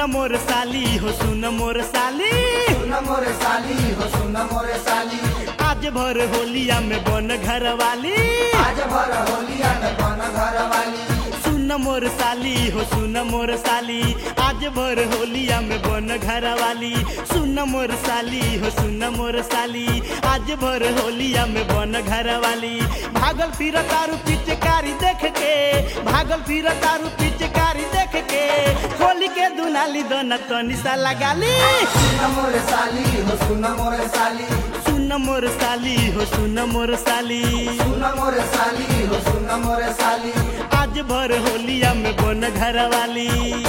सुन मोर साली हो सुन मोर साली सुन मोरे साली हो सुन मोरे साली आज भर होलिया में बन घर वाली आज भर होलिया में बन घर वाली सुन मोर साली हो सुन मोर साली आज भर होलिया में बन घर वाली सुन मोर साली हो सुन मोर साली आज भर होलिया में बन घर वाली भागल फिर तारू पिचकारी देख के भागल फिर तारू पिचकारी देख के होली के दुनाली दोना तनी सा लगाली सुन मोरे साली हो सुन मोरे साली सुन मोर साली हो सुन मोर साली सुन मोरे साली हो सुन मोरे साली आज भर होलिया में बन घर वाली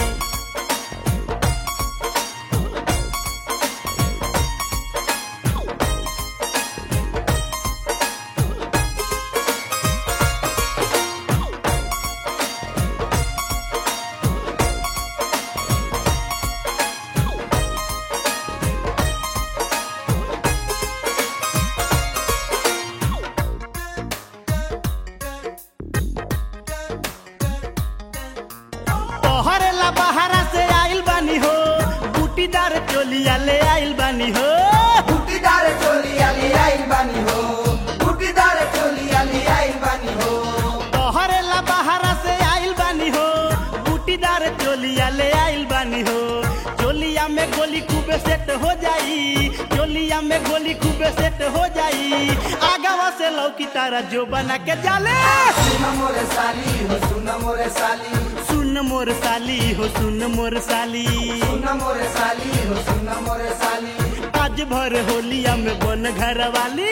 तोहरे ला बहारा से आइल बानी हो बूटीदार चोलिया ले आइल बानी हो बूटीदार चोलिया ले आइल बानी हो बूटीदार चोलिया ले आइल बानी हो तोहरे ला बहारा से आइल बानी हो बूटीदार चोलिया ले आइल बानी हो चोलिया में गोली खूबे सेट हो जाई चोलिया में गोली खूबे सेट हो जाई आगावा से लौकी तारा जो बना के जाले सुन मोरे साली हो सुन मोरे साली सुन मोर साली हो सुन मोर साली सुन मोरे साली हो सुन मोरे साली आज भर होलिया में बन घर वाली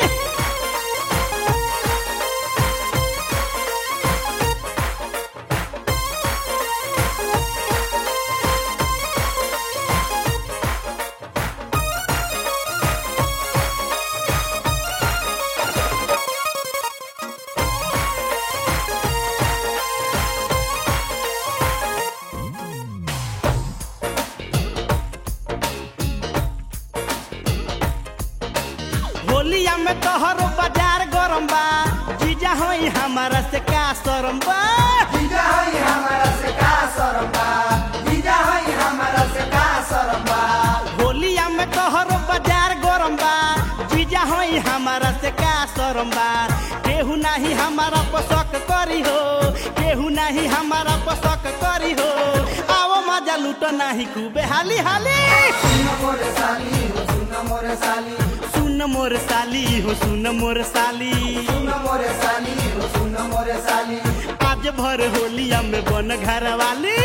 होलिया में तोहरो बाजार गरम बा जीजा होई हमारा से का शरम बा जीजा हई हमारा से का शरम बा जीजा हई हमारा से का शरम बा होलिया में तोहरो बाजार गरम बा जीजा होई हमारा से का शरम बा केहू नाही हमारा पसक करी हो केहू नाही हमारा पसक करी हो आओ मजा लूटो नाही खूबे हाली हाली सुन मोरे साली हो सुन मोरे साली सुन मोर साली हो सुन मोर साली सुन मोरे साली हो सुन मोरे साली आज भर होलिया में बन घर वाली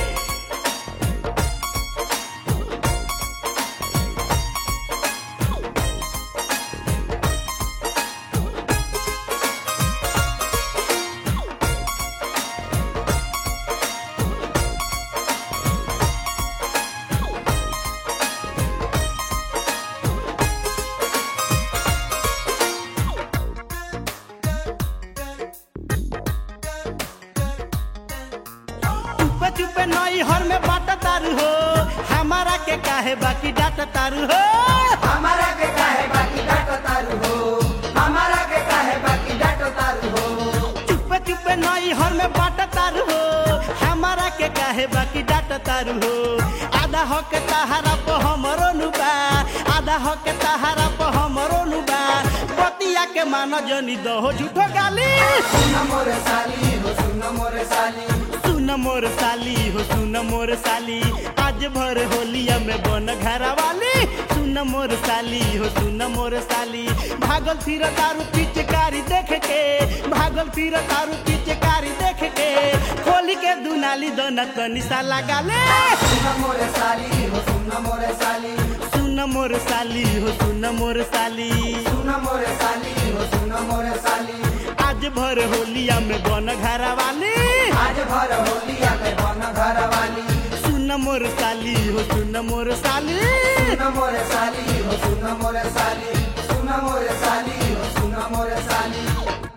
चुपे चुपे नई हर में बाट तारू हो हमारा के काहे बाकी डाट तारू हो हमारा के काहे बाकी डाटो तारू हो हमारा के काहे बाकी डाटो तारू हो चुपे चुपे नई हर में बाट तारू हो हमारा के काहे बाकी डाट तारू हो आधा हो के तहारा पे हमरो नुबा आधा हो के तहारा पे हमरो नुबा बतिया के मानो जनी दहो झूठो गाली सुन मोरे साली हो सुन मोरे साली सुन मोर साली हो सुन मोर साली आज भर होलिया में बन घर वाली सुन मोर साली हो सुन मोर साली भागल फिर तारू पिचकारी देख के भागल फिर तारू पिचकारी देख के खोली के दुनाली दोना तनी सा लगाले सुन मोरे साली हो सुन मोरे साली सुन मोर साली हो सुन मोर साली सुन मोरे साली हो सुन मोरे साली आज भर होलिया में बन घर वाली आज भर होलिया में बन घर वाली सुन मोर साली हो सुन मोर साली सुन मोरे साली हो सुन मोरे साली सुन मोरे साली हो सुन मोरे साली